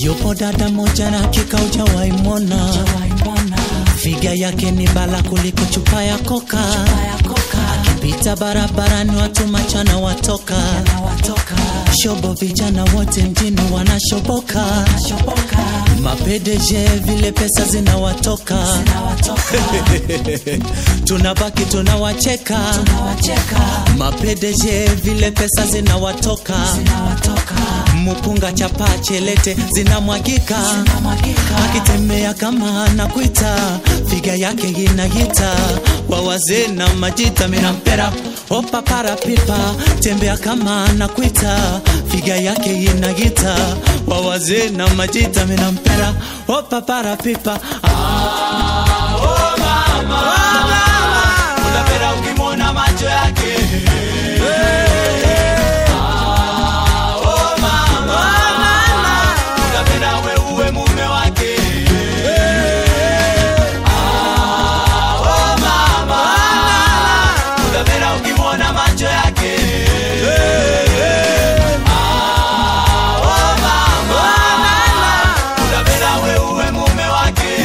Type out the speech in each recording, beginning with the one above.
Yupo dada moja na hakika hujawahi mwona, figa yake ni bala kuliko chupa ya koka. Akipita barabarani watu machana watoka, shobo vijana wote mjini wanashoboka, mapedeje vile pesa zinawatoka, tunabaki tunawacheka, mapedeje vile pesa zinawatoka, mupunga chapa chelete zinamwagika, akitembea kama anakuita, figa yake inagita, kwa wazee na majita minampera opa para pipa, tembea kama anakuita, figa yake inagita, kwa wazee na majita minampera opa para pipa ah, oh mama, oh mama. Unapenda ukimwona macho yake Ah, oh mama, unapenda we uwe mume wake Ah, oh mama, unapenda ukimwona macho yake Ah, oh mama, unapenda we uwe mume wake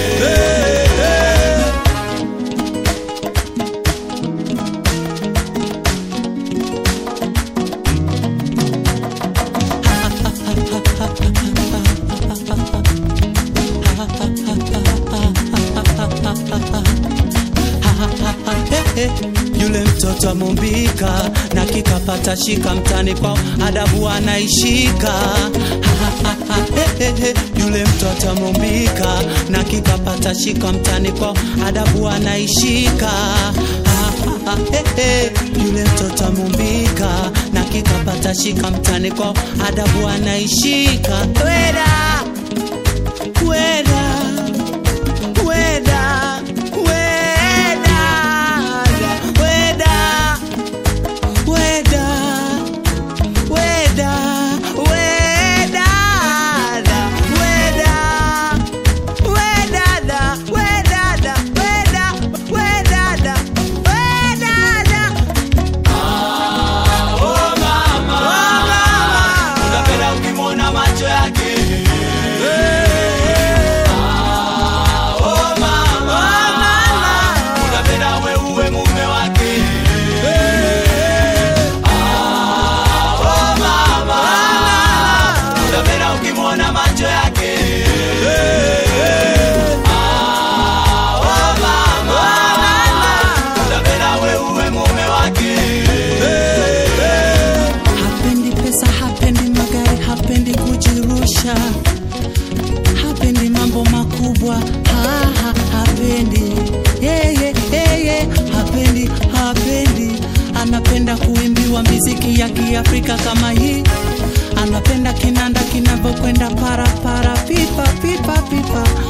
yule mtoto amumbika na kikapata shika mtani kwao adabu anaishika yule mtoto amumbika na kikapata shika mtani kwao adabu anaishika yule mtoto amumbika na kikapata shika mtani kwao adabu anaishika weda weda weda weda weda weda weda weda weda wedada wedada weda wedada wedada oh mama oh mama unapenda ukimwona macho yake Ah, oh mama unapenda we uwe mume wake Ah, oh mama unapenda ukimwona macho yake Ah, oh mama unapenda we uwe mume wake hapendi pesa hapendi magari hapendi kujirusha hapendi mambo makubwa ha, ha, hapendi yeah, yeah, yeah, yeah. hapendi hapendi anapenda kuimbiwa miziki ya kiafrika kama hii anapenda kinanda kinavyokwenda para para pipa pipa pipa